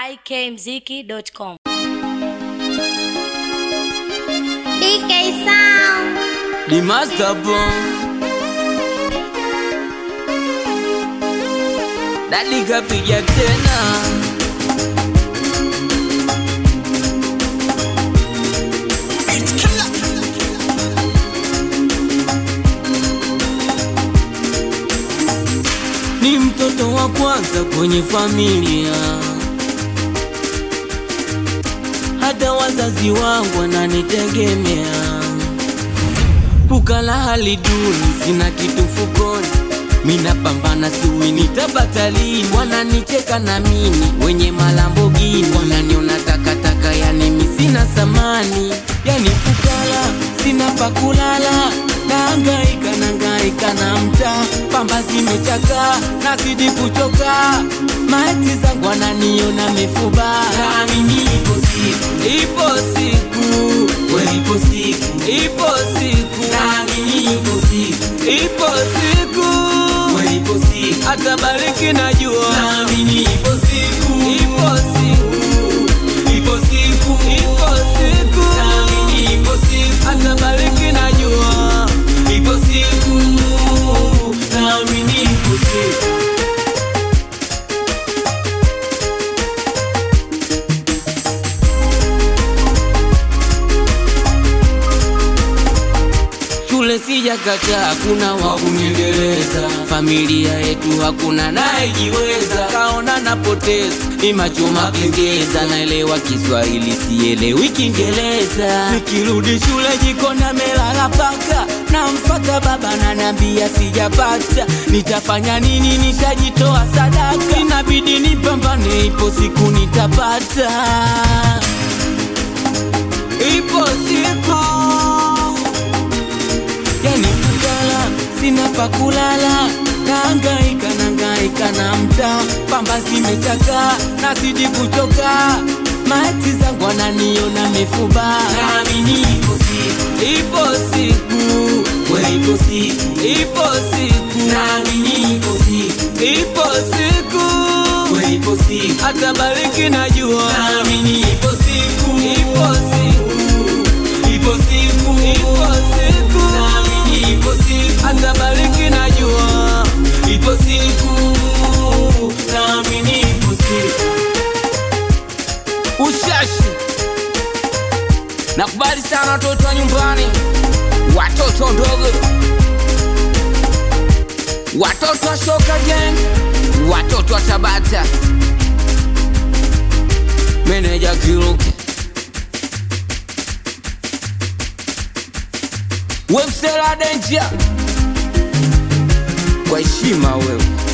ikmziki.com. DK Sound. The master bomb. Dadi kapiga tena. Ni mtoto wa kwanza kwenye familia, hata wazazi wangu wananitegemea Fukara hali duni, sina kitu fukoni, mina pambana siwi nitapata lini? Wananicheka na mimi wenye malambogini, wananiona takataka, yani mi sina samani, yani fukara sina pakulala, naangaika naangaika na mtaa, pamba zimechakaa, nazidi kuchoka, maeti zangu wananiona mefuba, nami ipo siku, ipo siku, we ipo siku, ipo siku, nami ipo siku, ipo siku, we ipo siku, atabariki najua, nami ipo siku, ipo siku, ipo siku, ipo siku, nami ipo siku, atabariki najua, ipo siku, nami ipo siku. Shule sijakataa, hakuna wa kuniendeleza. Familia yetu hakuna nayejiweza, kaona napoteza ni macho makengeza. Naelewa Kiswahili sielewi Kiingereza. Nikirudi shule jikoni amelala paka, namfata baba naniambia sijapata, nitafanya nini? Nishajitoa sadaka, inabidi nipambane, ipo siku nitapata, ipo siku yani fukara sina pakulala, naangaika naangaika na mtaa, pamba zimechakaa, nazidi kuchoka, maeti zangu wananiona mefuba, nami nipo siku, ipo siku, we ipo siku, ipo siku, nami nipo siku, ipo siku, we ipo siku, atabariki najua, nami nipo siku, ipo siku ipo siku, ipo siku, nami ipo siku, atabariki najua, ipo siku, nami nipo siku. Ushashi, nakubali sana watoto wa nyumbani, watoto ndogo, watoto wa shoka gang, watoto wa Tabata, meneja Kiruke Wemsela Denja, kwa heshima wewe